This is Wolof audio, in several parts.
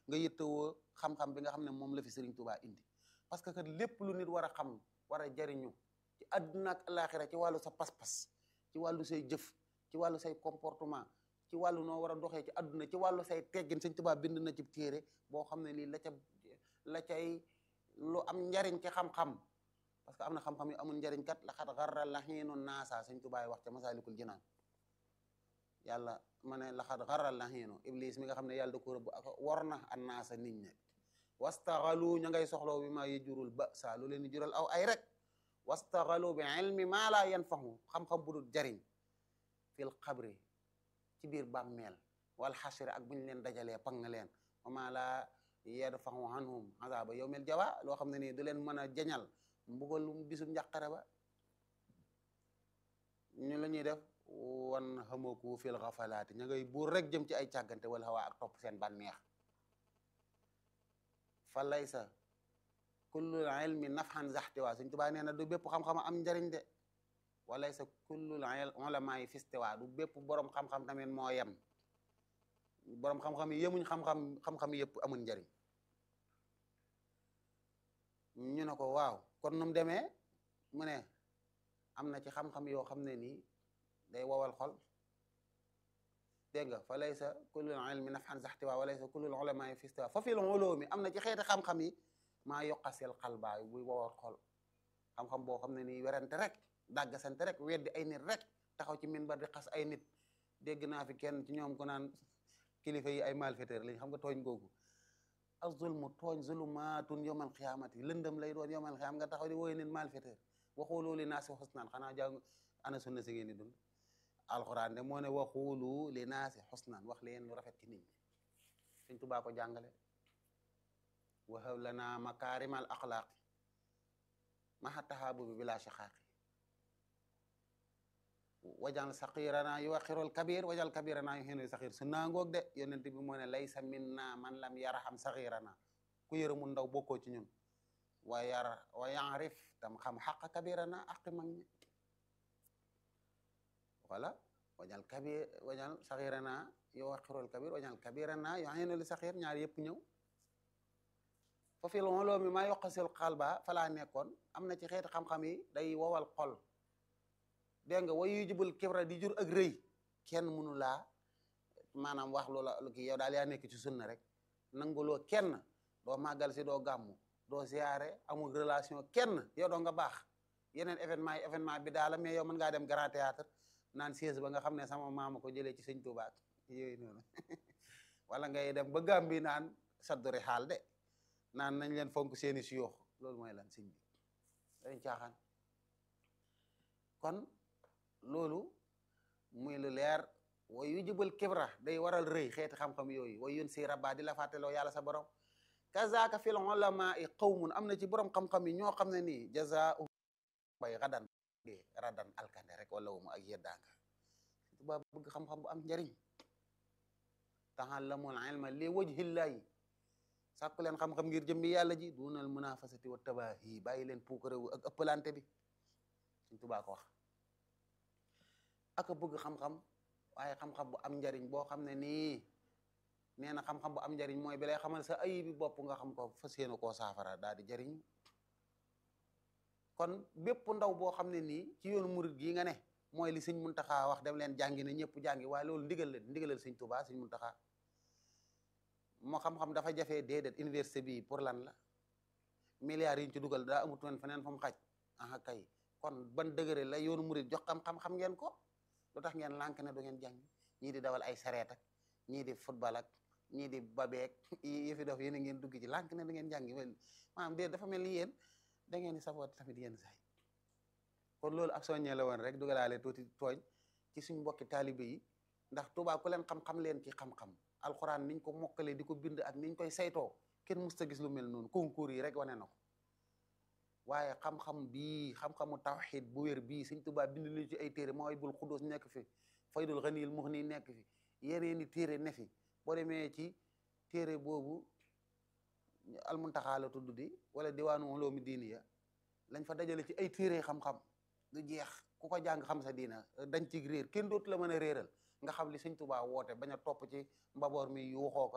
nga yittewoo xam-xam bi nga xam ne moom la fi Serigne Touba indi parce que kat lépp lu nit war a xam war a jariñu ci àdduna ak alaxira ci wàllu sa pas-pas ci wàllu say jëf ci wàllu say comportement ci wàllu noo war a doxee ci àdduna ci wàllu say teggin Serigne Touba bind na ci téere boo xam ne lii la ca la cay lu am njariñ ci xam-xam parce que am na xam-xam yu amul njariñ kat la xat xarra la xiinu naasa Serigne Touba wax ca Masaalikul Jinaan yàlla ma ne la xat xarra la xiinu iblis mi nga xam ne yàlla da ko rëbb ak war na an naasa nit ñi wastaxalu ña ngay soxlaw bi maa yejurul ba saa lu leen di jural aw ay rek wastaxalu bi ilmi maa laa yanfahu xam-xam bu dul jariñ fil xabri ci biir bàmmeel wal xasri ak bu ñu leen dajalee pang leen wa maa laa yadfahu anhum azaba yawmil jawa loo xam ne nii du leen mën a jañal mbugalum bisum njàqare ba ñu la ñuy def wan xamaku fil xafalaati ña ngay buur rek jëm ci ay càggante wala xawaa ak topp seen bànneex fa laysa kullul ilmi nafhan zaxtiwa Sëñ Tuubaa nee na du bépp xam-xam am njariñ de wa laysa kullul ulama yi fistiwa du bépp borom xam-xam tamit moo yem borom xam-xam yi yemuñ xam-xam xam-xam yëpp amul njariñ ñu ne ko waaw kon nu mu demee mu ne am na ci xam-xam yoo xam ne nii day wowal xol dégg nga fa laysa kullul ilmi nafhan zaxtiwa wa laysa kullul ulama yi fistiwa fa fil ulumi am na ci xeeti xam-xam yi maa yoqasel xalbaay buy wowal xol xam-xam boo xam ne nii werante rek dàggasante rek weddi ay nit rek taxaw ci minbar di xas ay nit dégg naa fi kenn ci ñoom ko naan kilifa yi ay malfaiteur lañ xam nga tooñ googu ak zulmu tooñ zulumaatun yawmal xiyaamati lëndëm lay doon yawmal xiyaam nga taxaw di wooye nit malfaiteur waxooloo li naasi xusnaan xanaa jàng ana sunna si ngeen di dund alxuraan de moo ne waxulu li naasi xusnaan wax leen lu rafet ci nit ñi Sëñ Tuubaa ko jàngale wahab lana makaarimal axlaaqi maxa taxaabubi bila shaqaaqi wajal saqirana yu waxirul kabir wajal kabirana yu xenu saxir su naangoog de yonent bi moo ne laysa minna man lam yarham saxirana ku yërëmu ndaw bokkoo ci ñun wa yar wa yarif tam xam xaq kabirana aqi mag ñi voilà wajal kabir wajal saxirana yu waxirul kabir wajal kabirana yu xenu li saxir ñaar yëpp ñëw fa fi loo mi maa yoqasil xaal ba falaa nekkoon am na ci xeeti xam-xam yi day wowal xol dégg nga way yu jubul kibra di jur ak rëy kenn mënu laa maanaam wax loola lu kii yow daal yaa nekk ci sunna rek nanguloo kenn doo màggal si doo gàmmu doo siyaare amul relation kenn yow doo nga baax yeneen événement yi événement bi daala mais yow mën ngaa dem grand théâtre naan siège ba nga xam ne sama maama ko jëlee ci sëñ Tuubaa yooyu noonu wala ngay dem ba Gàmbi naan sadduri xaal de naan nañ leen fonk seeni siyoox loolu mooy lan sëñ bi dañ caaxaan kon loolu muy lu leer way yu jëbal kibra day waral rëy xeeti xam-xam yooyu way yun si rabba di la fàtteloo yàlla sa borom kazaka fil ulama i qawmun am na ci borom xam-xam yi ñoo xam ne nii jazaa'u bay radan radan alkande rek wala wumu ak yeddaanga tuba bëgg xam-xam bu am njariñ tahallamul ilma li wajhillahi sàkku leen xam-xam ngir jëmbi yàlla ji dunal munafasati wa tabahi bàyyi leen puukarewu ak ëppalante bi suñ tubaa ko wax aka bëgg xam-xam waaye xam-xam bu am njariñ boo xam ne nii nee na xam-xam bu am njariñ mooy bi lay xamal sa ayibi bopp nga xam ko fas yéene koo saafara daal di jariñ kon bépp ndaw boo xam ne nii ci yoonu murit gii nga ne mooy li sëñ Muntaxa wax dem leen jàngi ne ñëpp jàngi waaye loolu ndigal leen ndigalal sëñ Tuubaa sëñ Muntaxa moo xam-xam dafa jafee déedéet université bi pour lan la milliards yi ñu ci dugal daa amut woon feneen fa mu xaj aha kay kon ban dëgëre la yoonu murit jox xam-xam xam ngeen ko lu tax ngeen lànk ne du ngeen jàng ñii di dawal ay sareet ak ñii di football ak ñii di babeek yi fi dof yéen a ngeen dugg ci lànk ne du ngeen jàngi maanaam déet dafa mel ni yéen da ngeen di saboot tamit yéen saay kon loolu ak soññee la woon rek dugalaale tuuti tooñ ci suñ mbokki taalibe yi ndax Tuubaa ku leen xam-xam leen ci xam-xam alxuraan niñ ko mokkalee di ko bind ak niñ koy saytoo kenn musta gis lu mel noonu concours yi rek wane na ko waaye xam-xam bii xam-xamu tawxid bu wér bii Sëñ Tuubaa bind nañu ci ay téere mooy bul xudus nekk fi faydul xaniyil muxni nekk fi yeneeni téere ne fi boo demee ci téere boobu almuntaxaa la tudd di wala diwaanu uloomi diiniya lañ fa dajale ci ay téere xam-xam du jeex ku ko jàng xam sa diina dañ ci réer kenn dootu la mën a réeral nga xam li Sëñ Tuubaa woote bañ a topp ci mbaboor mi yuuxoo ko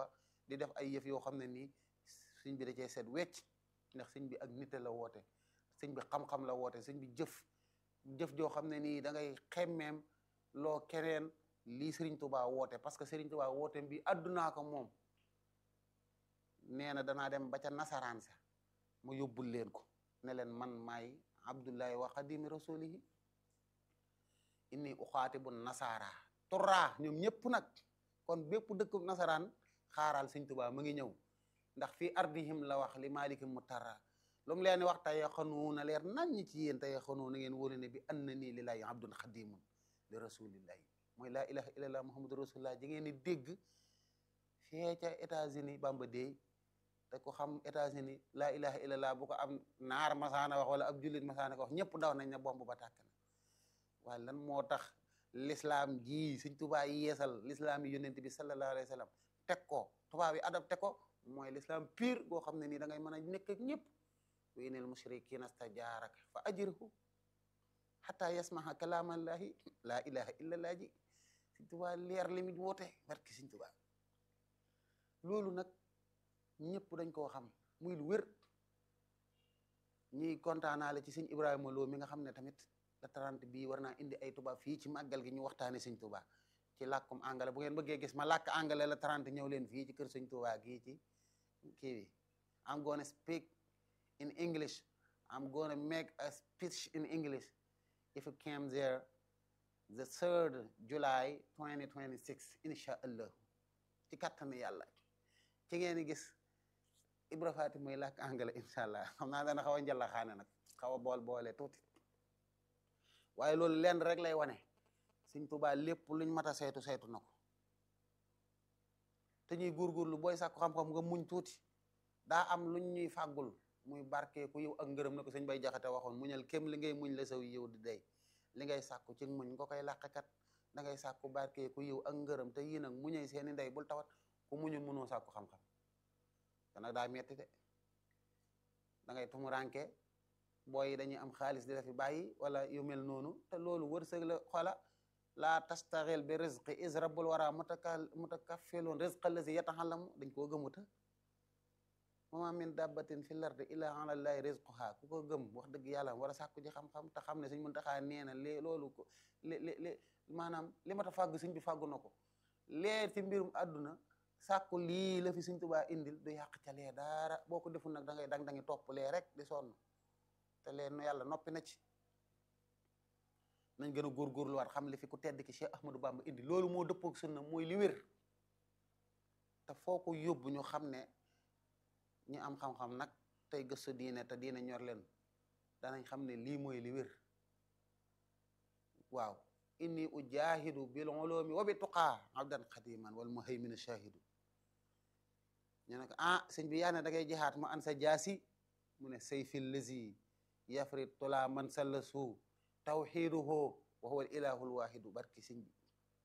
di def ay yëf yoo xam ne nii sëñ bi da cee seet wecc ndax sëñ bi ak nite la woote sëñ bi xam-xam la woote sëñ bi jëf jëf joo xam ne nii da ngay xemmeem loo keneen lii Serigne Touba woote parce que Serigne Touba woote bi àddunaa ko moom nee na danaa dem ba ca nasaraan sa ma yóbbul leen ko ne leen man maay abdullahi wa xadimi rasulihi inni uxaatibu nasaara turraa ñoom ñëpp nag kon bépp dëkk nasaraan xaaral Serigne Touba mu ngi ñëw ndax fii ardihim la wax li malikim mu tarra lu mu leen di wax tey xanu na leer nañ ñi ci yéen tey xanu na ngeen wóolu ne bi an na nii lillahi abdun xadimun li rasulillahi mooy laa ilaha illallah muhammadu rasulullah ji ngeen di dégg fee ca États-Unis bamba deey te ko xam États-Unis laa ilaha illallah bu ko am naar masaana wax wala ab jullit masaana ko wax ñëpp daw nañ ne bomb ba tàkk na waaye lan moo tax l'islam ji Sëñ Tuubaa yeesal l'islam yi yonent bi sallallahu alayhi wa sallam teg ko tubaab yi adapté ko mooy l'islam pire boo xam ne nii da ngay mën a nekk ak ñëpp wa inal mushrikina stajaaraka fa ajirhu xataa yasmaha kalaamallahi laa ilaha illallah ji Sëñ Tuubaa leer li mu woote barki Sëñ Tuubaa loolu nag ñëpp dañ koo xam muy lu wér ñuy kontaanaale ci sëñ Ibrahima Lo mi nga xam ne tamit la 30 bii war naa indi ay tubaab fii ci màggal gi ñu waxtaane sëñ Tuubaa ci làkkum anglais bu ngeen bëggee gis ma làkk anglais la 30 ñëw leen fii ci kër sëñ Tuubaa gii ci kii bi I'm gonna speak in English I'm gonna make a speech in English if you came there the 3rd July 2026 incha allah ci kattanu yàlla ci ngeen di gis Ibra Faati mooy làkk anglais incha allah xam naa dana xaw a njalla xaane nag xaw a bool boole tuuti waaye loolu lenn rek lay wane Sëñ Tuubaa lépp luñ mat a saytu saytu na ko te ñuy góorgóorlu booy sàkku xam-xam nga muñ tuuti daa am luñ ñuy fàggul muy barke ku yiw ak ngërëm na ko sëñ bay jaxate waxoon muñal kem li ngay muñ la saw yiw di day li ngay sàkku ci muñ nga koy làqkat da ngay sàkku barke ku yiw ak ngërëm te yii nag muñay seeni ndey bul tawat ku muñul mënoo sàkku xam-xam te nag daa metti de da ngay tumuranke booy yi dañuy am xaalis di la fi bàyyi wala yu mel noonu te loolu wërsëg la xoola laa tastaxil bi rizqi is rabbul wara mutaka mutakaffiloon rizqa lazi yataxallamu dañ koo gëmuta wama min dabbatin fi lardi illa ala llahi rizquha ku ko gëm wax dëgg yàlla war a sàkku ji xam-xam te xam ne suñ mën taxaa nee na lée loolu ko li li li maanaam li ma ta fàgg suñ bi fàggu na ko leer ci mbirum àdduna sàkku lii la fi suñ tubaa indil du yàq ca lee dara boo ko deful nag da ngay dang dangi topp lee rek di sonn te leen yàlla noppi na ci nañ gën a góorgóorluwaat xam li fi ku tedd ki Cheikh Ahmadou Bamba indi loolu moo dëppook sunna mooy li wér te foo ko yóbbu ñu xam ne ñu am xam-xam nag tey gëstu diine te diine ñor leen danañ xam ne lii mooy li wér waaw inni ujahidu bil ulumi wa bi tuqaa abdan xadiman wal muhayminu shahidu ñu ne ko ah sëñ bi yaa ne da ngay jihaat mu an sa jaasi mu ne sayfil lazi yafri tula man sallasu tawxiduhu wa huwa ilahul wahidu barki sëñ bi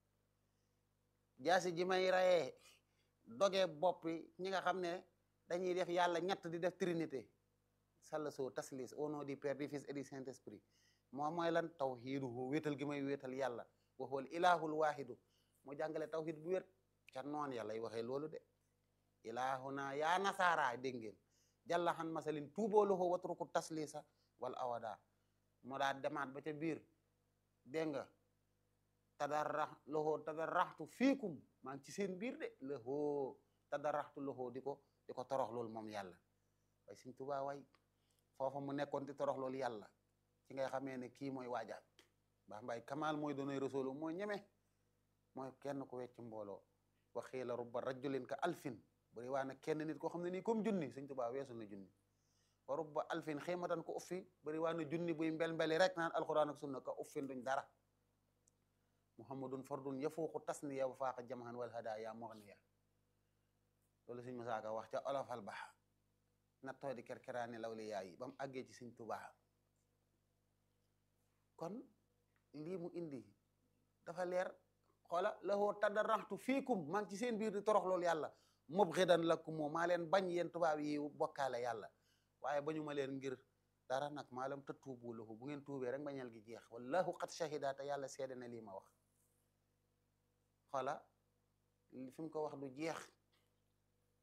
jaasi ji may rayee doge boppi ñi nga xam ne dañuy def yàlla ñett di def trinité sallasu taslis au nom du Père du Fils et du Saint-Esprit moom mooy lan tawxiduhu wéetal gi may wéetal yàlla wa huwa ilahul wahidu mu jàngale tawxid bu wér ca noon yàlla y waxee loolu de ilahuna yaa nasaara dégg ngeen jàlla xan masalin tuuboo loxo watruku taslisa wal awada moo daa demaat ba ca biir dégg nga tadarrax loxo tadarraxtu fiikum maa ngi ci seen biir de loxo tadarraxtu loxo di ko di ko torox loolu moom yàlla way Sëñ Tuubaa way foofa mu nekkoon di torox loolu yàlla ci ngay xamee ne kii mooy waajaat baa mbaay kamal mooy doonay rasulu mooy ñeme mooy kenn ku wecc mbooloo wa xiila rubba rajulin ka alfin bari waa na kenn nit koo xam ne nii comme junni Sëñ Tuubaa weesu na junni wa rubba alfin xiimatan ko uffi bari waa na junni buy mbel-mbeli rek naan alquran ak sunna ka uffin duñ dara muhammadun fardun yafuuqu tasniya wa faaqa jamahan wal hadaya mughniya loolu Sëñ Musaa Ka wax ca olofal ba nattoo di kerkeraani lawliyaa yi ba mu àggee ci Sëñ Tuubaa kon lii mu indi dafa leer xoola lahoo tadarraxtu fiikum maa ngi ci seen biir di torox loolu yàlla mubghidan lakum moo maa leen bañ yéen tubaab yi bokkaale yàlla waaye bañu ma leen ngir dara nag maa lam tatuubu lahu bu ngeen tuubee rek bañal gi jeex wallahu qad shahida te yàlla seede na lii ma wax xoola fi mu ko wax du jeex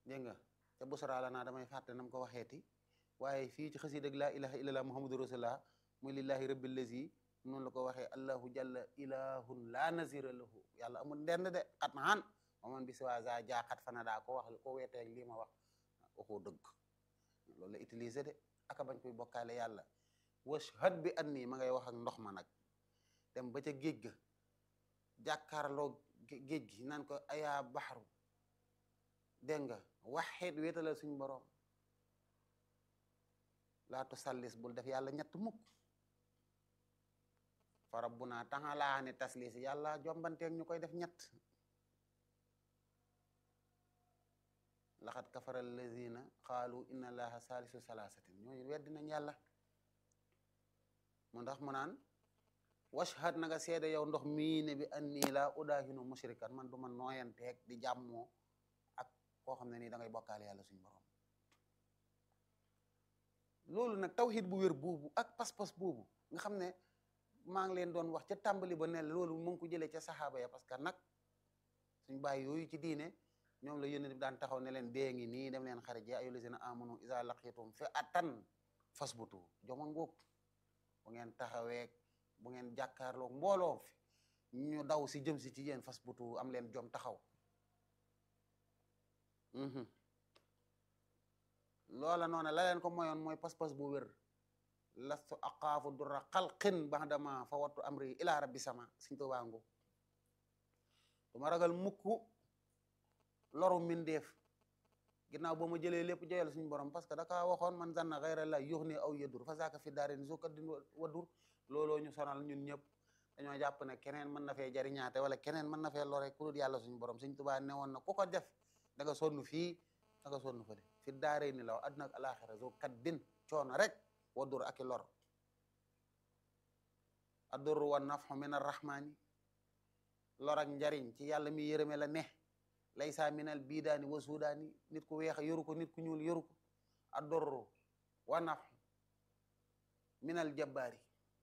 dégg nga ca busra la naa damay fàtte nam ko waxeeti waaye fii ci xasida ak laa ilaha illallah muhammadu rasulullah muy lillahi rabbil lazi noonu la ko waxee allahu jalla ilahun la nazira lahu yàlla amul ndend de xat na xan maman bi si waa za jaaxat fana daa ko wax ko weeteeg lii ma wax waxoo dëgg loolu la utiliser de aka bañ koy bokkaale yàlla washhad bi an nii ma ngay wax ak ndox ma nag dem ba ca géej ga jàkkaarloo géej gi naan ko ayaa baxaru dégg nga waxeet wéetalal suñ boroom laatu sallis bul def yàlla ñett mukk fa rabbuna taxalaa ne taslis yàlla jombanteeg ñu koy def ñett laxat kafara allazina qaalu inna allaha salisu salasatin ñooñu weddi nañ yàlla mu ndax mu naan washhad na nga seede yow ndox mii ne bi annii laa udaahinu mushrikan man du ma nooyanteeg di jàmmoo ak koo xam ne nii da ngay bokkaale yàlla suñu borom loolu nag tawhid bu wér boobu ak pas-pas boobu nga xam ne maa ngi leen doon wax ca tàmbali ba ne loolu mu ngi ko jëlee ca saxaaba ya parce que nag suñ bàyyi yooyu ci diine ñoom la yónent bi daan taxaw ne leen dee ngi nii dem leen xarit ya ayyuhal lazina amanu iza laqitum fi'atan fasbutu jomoon ngoog bu ngeen taxawee bu ngeen jàkkaarloo mbooloo fi ñu daw si jëm si ci yéen fasbutu am leen jom taxaw loola noona la leen ko moyoon mooy pas-pas bu wér lastu aqaafu durra xalqin baxdama fa wattu amri ila rabbi sama suñ to waangu du ma ragal mukk loru mindeef ginnaaw ba ma jëlee lépp joyal suñu borom parce que daka waxoon man zanna xayra la yux ni aw yedur fa saaka fi daarin su kaddin wadur looloo ñu sonal ñun ñëpp dañoo jàpp ne keneen mën na fee jariñaate wala keneen mën na fee lore ku dul yàlla suñu borom suñ tubaa ne woon na ku ko def da nga sonn fii da nga sonn fële fi daaree ni law àdduna ak alaxira zo kaddin coono rek wadur ak i lor addurru wa nafxu min arrahmani lor ak njariñ ci yàlla mi yërëme la ne laysa minal biidaani wa suudaani nit ku weex yoru ko nit ku ñuul yoru ko addurru wa nafxu minal jabbaari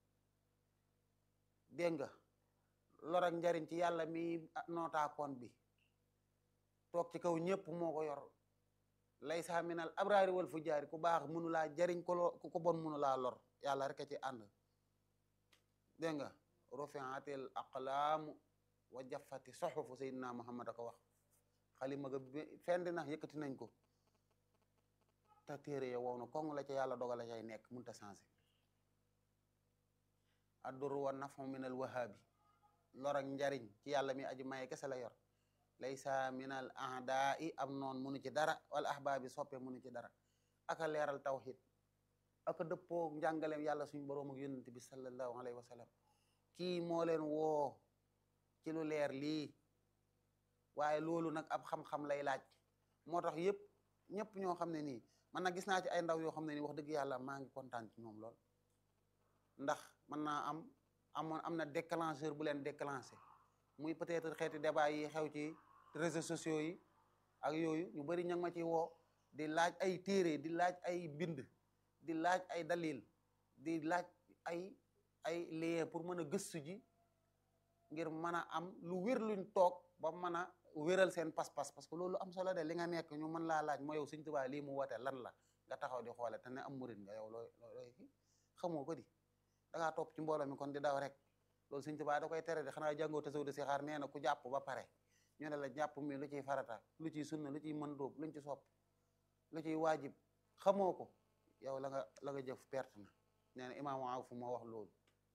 dégg nga lor ak njariñ ci yàlla mi nootaakoon bi toog ci kaw ñëpp moo ko yor laysa minal abraari wal fujaari ku baax mënu laa jariñ ko ku ko bon mënu laa lor yàlla rek a ci ànd dégg nga rufiatil aqlaamu wa jaffati soxufu sayyidina muhammad a ko wax xalima ga fendi na yëkkati nañ ko te téere ya wow na kong la ca yàlla dogala cay nekk mënta changé adduru wa nafu minal wahaabi lor ak njariñ ci yàlla mi aji maye kese la yor laysa minal ahdaa i am noon munu ci dara wala ahbaabi soppe munu ci dara aka leeral tawxid aka dëppoo njàngaleem yàlla suñu boroom ak yonent bi sallallahu alayhi wa sallam kii moo leen woo ci lu leer lii waaye loolu nag ab xam-xam lay laaj moo tax yëpp ñëpp ñoo xam ne nii man nag gis naa ci ay ndaw yoo xam ne nii wax dëgg yàlla maa ngi kontaan ci ñoom lool ndax mën naa am amoon am na déclencheur bu leen déclenché muy peut-être xeeti débat yi xew ci réseaux sociaux yi ak yooyu ñu bari ña ma ci woo di laaj ay téere di laaj ay bind di laaj ay dalil di laaj ay ay lien pour mën a gëstu ji ngir mën a am lu wér luñ toog ba mën a wéral seen pas-pas parce que loolu am solo de li nga nekk ñu mën laa laaj moo yow Sëñ Tuubaa lii mu wote lan la nga taxaw di xoole te ne am murit nga yow looy looy kii xamoo ko di da ngaa topp ci mbooloo mi kon di daw rek loolu Sëñ Tuubaa da koy tere de xanaa jàngoo tasaw de si xaar nee na ku jàpp ba pare ñu ne la jàpp mi lu ciy farata lu ciy sunna lu ciy mën dóob luñ ci sopp lu ciy waajib xamoo ko yow la nga la nga jëf perte na nee na imaamu Awf moo wax loolu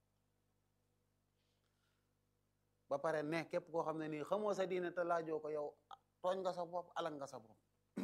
ba pare ne képp koo xam ne nii xamoo sa diine te laajoo ko yow tooñ nga sa bopp alal nga sa bopp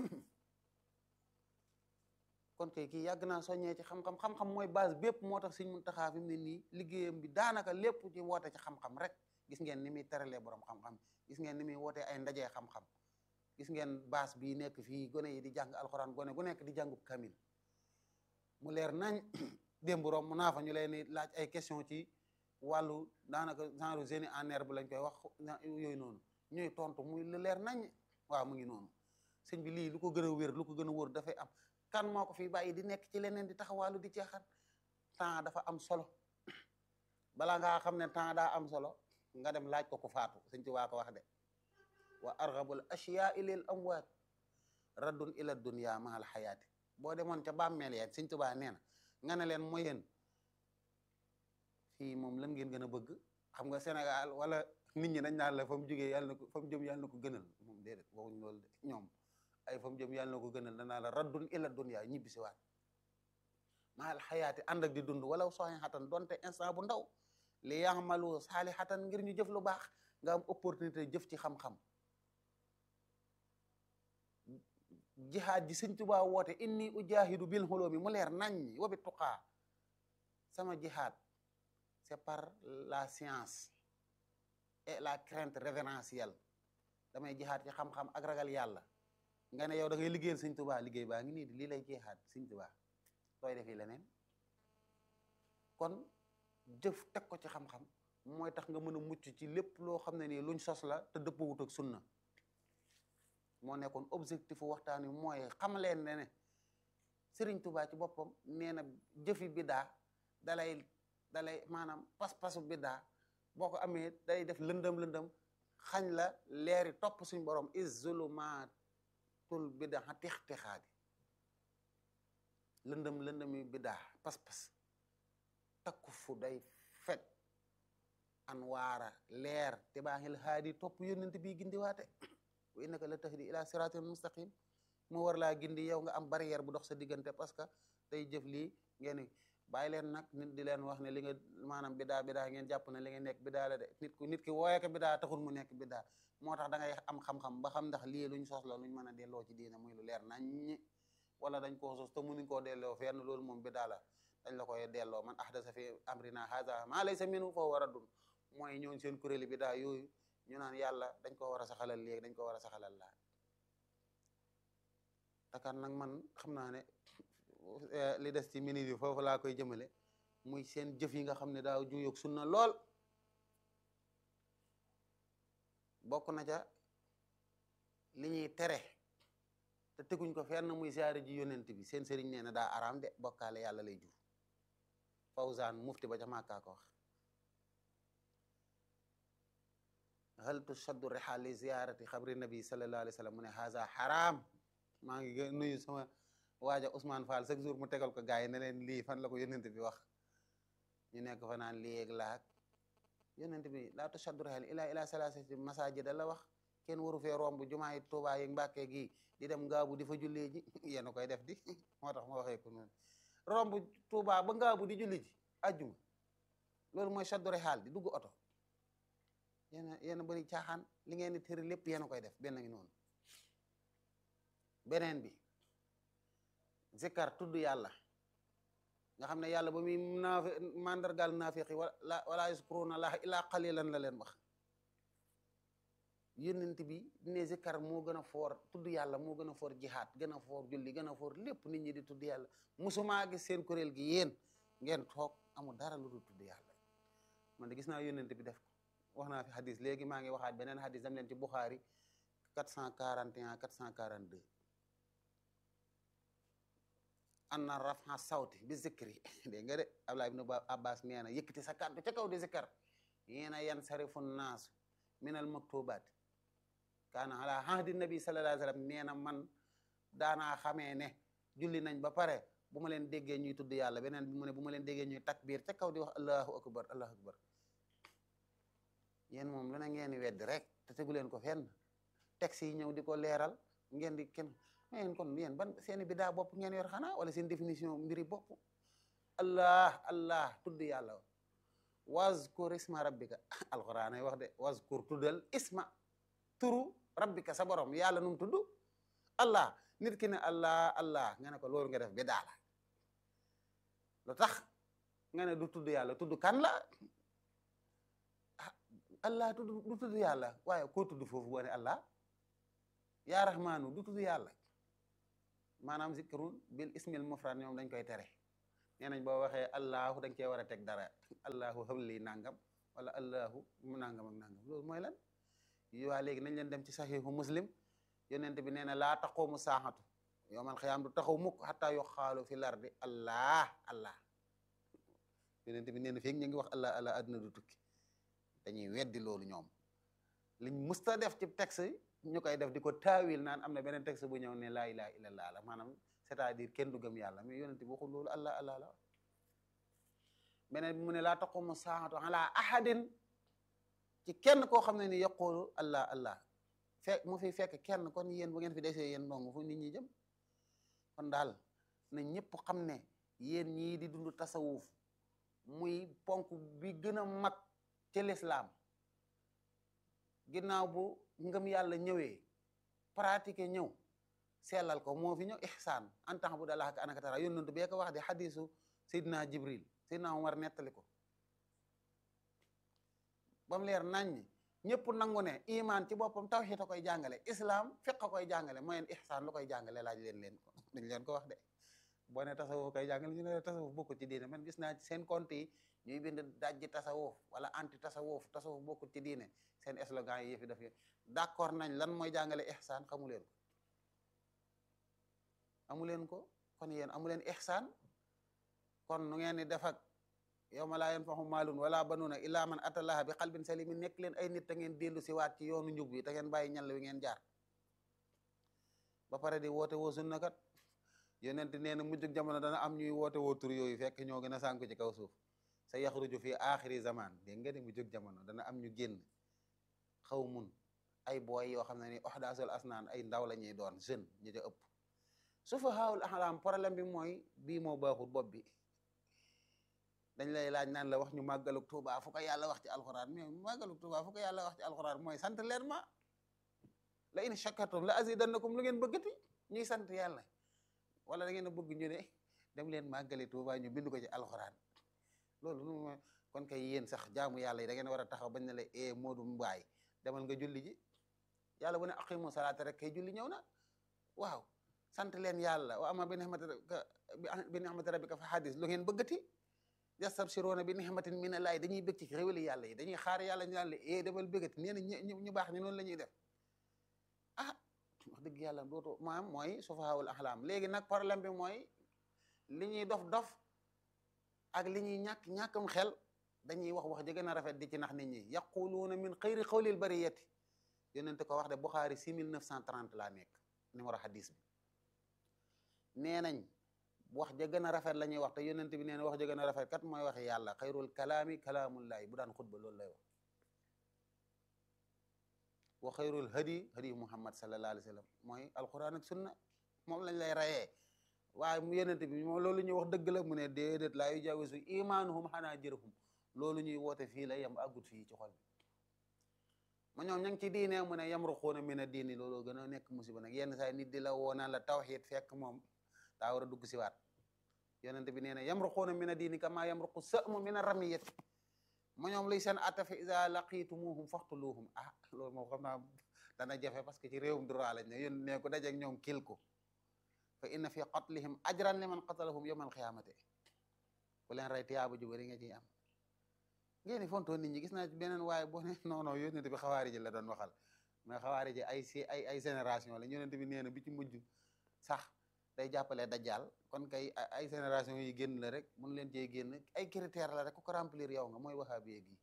kon kay kii yàgg naa soññee ci xam-xam xam-xam mooy base bépp moo tax Sëñ Muntaxaa fi mu ne nii liggéeyam bi daanaka lépp ci woote ci xam-xam rek gis ngeen ni muy teralee borom xam-xam gis ngeen ni muy wootee ay ndajee xam-xam gis ngeen base bii nekk fii gone yi di jàng alxuraan gone gu nekk di jàngub kamil mu leer nañ démb rom mu naa fa ñu leen di laaj ay question ci wàllu daanaka genre génie en herbe lañ koy wax yooyu noonu ñuy tontu muy lu leer nañ waaw mu ngi noonu sëñ bi lii lu ko gën a wér lu ko gën a wóor dafay am kan moo ko fi bàyyi di nekk ci leneen di taxawaalu di ceexan temps dafa am solo balaa ngaa xam ne temps daa am solo nga dem laaj ko ku faatu sëñ ci waa ko wax de wa arghabul ashyaai lil amwaat raddun ila dunya mahal xayaati boo demoon ca bàmmeel ya Sëñ Tuubaa nee na nga ne leen mooy yéen fii moom lan ngeen gën a bëgg xam nga Sénégal wala nit ñi dañ naan la fa mu jógee yàlla na ko fa mu jëm yàlla na ko gënal moom déedéet waxuñ loolu de ñoom ay fa mu jëm yàlla na ko gënal danaa la raddun ila dunya ñibbi si waat mahal xayaati ànd ak di dund wala sooy xatan donte instant bu ndaw li yaxmalu saali xatan ngir ñu jëf lu baax nga am opportunité jëf ci xam-xam jihaad ji sëñ Tuubaa woote inni ujahidu bil xuloomi mu leer nañ wa bi tuqaa sama jihaad c'est par la science et la crainte révérentielle damay jihaad ci xam-xam ak ragal yàlla nga ne yow da ngay liggéeyal sëñ Tuubaa liggéey baa ngi nii di lii lay jihaad sëñ Tuubaa sooy defi leneen kon jëf teg ko ci xam-xam mooy tax nga mën a mucc ci lépp loo xam ne nii luñ sos la te dëppawut ak sunna moo nekkoon objectif waxtaan wi mooy xam leen ne ne Sëriñ Tuubaa ci boppam nee na jëfi biddaa dalay dalay maanaam pas-pasu biddaa boo ko amee day def lëndëm lëndëm xañ la leeri topp suñ borom is zulumatul biddaa tix-tixaadi lëndëm lëndëmi biddaa pas-pas takku fu day fet an waara leer te baaxil haadi topp yónnent bi gindiwaate wa innaka la tahdi ila siratin mustaqim mu war laa gindi yow nga am barrière bu dox sa diggante parce que day jëf lii ngeen bàyyi leen nag nit di leen wax ne li nga maanaam bidaa bidaa ngeen jàpp ne li nga nekk bidaa la de nit ku nit ki wooye ko bidaa taxul mu nekk bidaa moo tax da ngay am xam-xam ba xam ndax lii luñ sos la luñ mën a delloo ci diina muy lu leer nañ wala dañ koo sos te mënuñ koo delloo fenn loolu moom bidaa la dañ la koy delloo man ahdasa fi amrina haza maa laysa minhu fa huwa raddun mooy ñooñ seen kuréeli bidaa yooyu ñu naan yàlla dañ ko war a saxalal léegi dañ ko war a saxalal laa takan nag man xam naa ne li des ci minute yi foofu laa koy jëmale muy seen jëf yi nga xam ne daaw juyoog sunna lool bokk na ca li ñuy tere te teguñ ko fenn muy siyaare ji yonent bi seen sëriñ nee na daa araam de bokkaale yàlla lay jur Fawzaan mufti ba ca Màkkaa ko wax hal tushaddu rihaal li ziyaarati xabri nabi sallallahu alayhi wa sallam mu ne haza haram maa ngi nuyu sama waaja Ousmane Fall chaque jour mu tegal ko gars yi ne leen lii fan la ko yonent bi wax ñu nekk fa naan lii ak laak yonent bi laa tushaddu rihaal ila ila salasati masajid la wax kenn waru fee romb jumaa yi Tuubaa yi Mbàkke gi di dem ngaabu di fa jullee ji yéen a koy def di moo tax ma waxee ko noonu romb Tuubaa ba ngaabu di julli ji ajjuma loolu mooy shaddu rihaal di dugg oto yéen a yéen a bëri caaxaan li ngeen di tëri lépp yéen a koy def benn ngi noonu beneen bi zikkar tudd yàlla nga xam ne yàlla ba muy naafi mandargaal naafiqi wala wala yaskuruna allaha illa qalilan la leen wax yónnent bi ne zikkar moo gën a foor tudd yàlla moo gën a foor jihaad gën a foor julli gën a foor lépp nit ñi di tudd yàlla musumaa gis seen kuréel gi yéen ngeen toog amul dara lu dul tudd yàlla man de gis naa yónnent bi def ko wax naa fi hadis léegi maa ngi waxaat beneen hadis dam leen ci Bukhari 441 442 anna rafa sawti bi zikri dégg nga de Abdullah ibn Abbas nee na yëkkati sa kàddu ca kaw di zikkar yeena yan sarifu naasu min al maktubaat kaana ala ahdi nabi sallallahu alayhi wa sallam nee na man daanaa xamee ne julli nañ ba pare bu ma leen déggee ñuy tudd yàlla beneen bi mu ne bu ma leen déggee ñuy takbir ca kaw di wax allahu akbar allahu akbar yéen moom lu na ngeen di weddi rek te tegu leen ko fenn texte yi ñëw di ko leeral ngeen di kenn yéen kon yéen ban seeni bidaa bopp ngeen yor xanaa wala seen définition mbiri bopp allah allah tudd yàlla wazkur isma rabbika alquran ay wax de wazkur tuddal isma turu rabbika sa borom yàlla num tudd allah nit ki ne allah allah nga ne ko loolu nga def bidaa la lu tax nga ne du tudd yàlla tudd kan la allah tudd du tudd yàlla waaye koo tudd foofu boo ne allah yaa rahmaanu du tudd yàlla maanaam zikrun bil ismil mufrad ñoom dañ koy tere nee nañ boo waxee allahu dañ cee war a teg dara allahu habli nangam wala allahu mu nangam ak nangam loolu mooy lan waa léegi nañ leen dem ci saxiixu muslim yonent bi nee na laa taqumu saaxatu yowmal xiyaam du taxaw mukk xataa yuqaalu fi lardi allah allah yonent bi nee na feeg ñu ngi wax allah allah adduna du tukki dañuy weddi loolu ñoom liñ musta def ci texte ñu koy def di ko taawil naan am na beneen texte bu ñëw ne laa ilaha illallah la maanaam c'est-à-dire kenn du gëm yàlla mais yonent bi waxul loolu allah allah la beneen bi mu ne laa taqumu saatu ala ahadin ci kenn koo xam ne ni yaqulu allah allah fekk mu fi fekk kenn kon yéen bu ngeen fi desee yéen ndong fu nit ñi jëm kon daal na ñëpp xam ne yéen ñii di dund tasawuf muy ponk bi gën a mag ci lislaam ginnaaw bu ngëm yàlla ñëwee pratiquer ñëw sellal ko moo fi ñëw ihsaan en tant bu dalaak anaka tara yónnantu bee ko wax di xadisu Seydina Jibril Seydina Umar nettali ko ba mu leer naññ ñëpp nangu ne iman ci boppam tawhid a koy jàngale islam fiq a koy jàngale mooy ihsaan lu koy jàngale laaj leen leen ko dañ leen ko wax de boo ne tasawuf koy jàngale ñu ne tasawuf bokkul ci diine man gis naa ci seen compte yi ñuy bind dajji tasawuf wala anti tasawuf tasawuf bokkul ci diine seen slogan yi yëfi daf d'accord nañ lan mooy jàngale ihsaan xamu leen ko amu leen ko kon yéen amu leen ihsaan kon nu ngeen di def ak yawma laa yanfahu maalun wala banuuna illa man atallaha bi qalbin salimin nekk leen ay nit te ngeen dellu si waat ci yoonu njub bi te ngeen bàyyi ñal wi ngeen jaar ba pare di woote woo sunna kat yonent nee na mujjug jamono dana am ñuy woote woo tur yooyu fekk ñoo gën a sànku ci kaw suuf sa yaxruju fi axiri zaman dégg nga ni mujjug jamono dana am ñu génn xaw mun ay booy yoo xam ne ni oxdaasul asnaan ay ndaw la ñuy doon jeune ñi ca ëpp sufahaul ahlam problème bi mooy bii moo baaxul bopp bi dañ lay laaj naan la wax ñu màggaluk Tuuba fu ko yàlla wax ci alxuraan mais màggaluk Tuuba fu ko yàlla wax ci alxuraan mooy sant leen ma la in shakartum la azidannakum lu ngeen bëggati ñuy sant yàlla wala da ngeen a bëgg ñu ne dem leen màggali Tuuba ñu bind ko ci alxuraan loolu nu kon kay yéen sax jaamu yàlla yi da ngeen war a taxaw bañ ne la e moodu mbaay demal nga julli ji yàlla bu ne aqimu salaata rek kay julli ñëw na waaw sant leen yàlla wa ama bi nihmati bi nihmati rabbika fa hadis lu ngeen bëggati yastabshiruuna bi nihmatin min allahi dañuy bëgg ci xéwali yàlla yi dañuy xaar yàlla ñu naan la e demal bëggati nee na ñu ñu baax ni noonu la ñuy def ah wax dëgg yàlla dootu maam mooy sufahaawul ahlam léegi nag problème bi mooy li ñuy dof dof ak li ñuy ñàkk ñàkkam xel dañuy wax wax ji gën a rafet di ci nax nit ñi yaquluuna min xayri xawlil bariyati yonente ko wax de Buxaari 6930 laa nekk numéro hadis bi nee nañ wax ja gën a rafet la ñuy wax te yonente bi nee na wax ja gën a rafet kat mooy waxi yàlla xayrul kalaami kalaamullahi bu daan xutba loolu lay wax wa xayrul hadi hadi muhammad sallallahu alayhi wa sallam mooy alquran ak sunna moom lañ lay rayee waaye mu yonente bi moom loolu ñuy wax dëgg la mu ne déedéet laa yujaawizu imaanuhum xanaa jërëhum loolu ñuy woote fii la yem àggut fii ci xol bi ma ñoom ña ngi ci diine mu ne yamruquuna mina diini looloo gën a nekk musiba nag yenn saa nit di la woo naan la tawxiid fekk moom daa war a dugg si waat yonente bi nee na yamruquuna mina diini kama yamruqu sa'mu mina ramiyati ma ñoom luy seen atta fa iza laqitumuhum faqtuluhum ah loolu moom xam naa dana jafe parce que ci réewum droit lañ ne yéen ne ko dajeeg ñoom kil ko fa inna fi qatlihim ajran liman qatalahum yawmal qiyaamati ku leen rey tiyaaba ju bari nga ciy am ngeen fonto nit ñi gis naa ci beneen waaye boo ne non non yonent bi xawaari ji la doon waxal mais xawaari ji ay si ay ay génération la yonent bi nee na bi ci mujj sax day jàppale dajjal kon kay ay génération yi génn la rek mun leen cee génn ay critère la rek ku ko remplir yow nga mooy wahabiye gi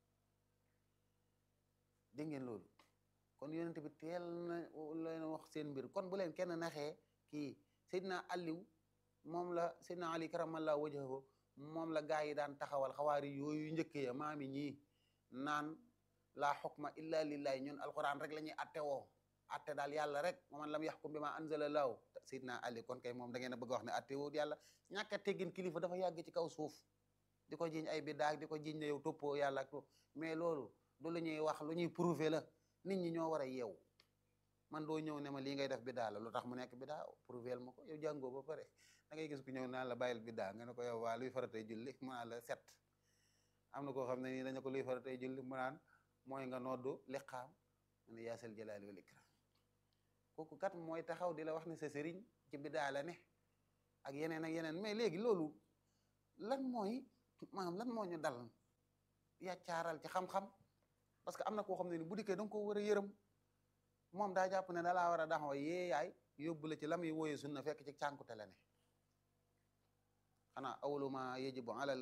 dégg ngeen loolu kon yonent bi teel na leen wax seen mbir kon bu leen kenn naxee kii Seydina Aliou moom la Seydina Ali karamallahu wajhahu moom la gaa yi daan taxawal xawaari yooyu njëkk ya maami ñii naan laa xukma illa lillahi ñun alquran rek la ñuy atte woo atte daal yàlla rek man lam yaxkum bi ma anzala laahu Seydina Ali kon kay moom da ngeen a bëgg wax ne atte woo yàlla ñàkk a teggin kilifa dafa yàgg ci kaw suuf di ko jiñ ay bidaag di ko jiñ ne yow toppoo yàlla ak mais loolu du lu ñuy wax lu ñuy prouver la nit ñi ñoo war a yeewu man doo ñëw ne ma lii ngay def bidaa la lu tax mu nekk bidaa prouver ma ko yow jàngoo ba pare da ngay gis ku ñëw naan la bàyyil bidaa nga ne ko yow waa luy faratay julli mu naan la set am na koo xam ne nii dañu ko luy faratay julli mu naan mooy nga noddu liqaam mu ne yaasal jalaali wal ikram kooku kat mooy taxaw di la wax ne sa sëriñ ci bidaa la ne ak yeneen ak yeneen mais léegi loolu lan mooy maanaam lan moo ñu dal yaccaaral ci xam-xam parce que am na koo xam ne ni bu dikkee da nga ko war a yërëm moom daa jàpp ne da laa war a daxaw yee yaay yóbbu la ci la muy wooye sunna fekk ci cànkute la ne xanaa awlu ma yajibu alal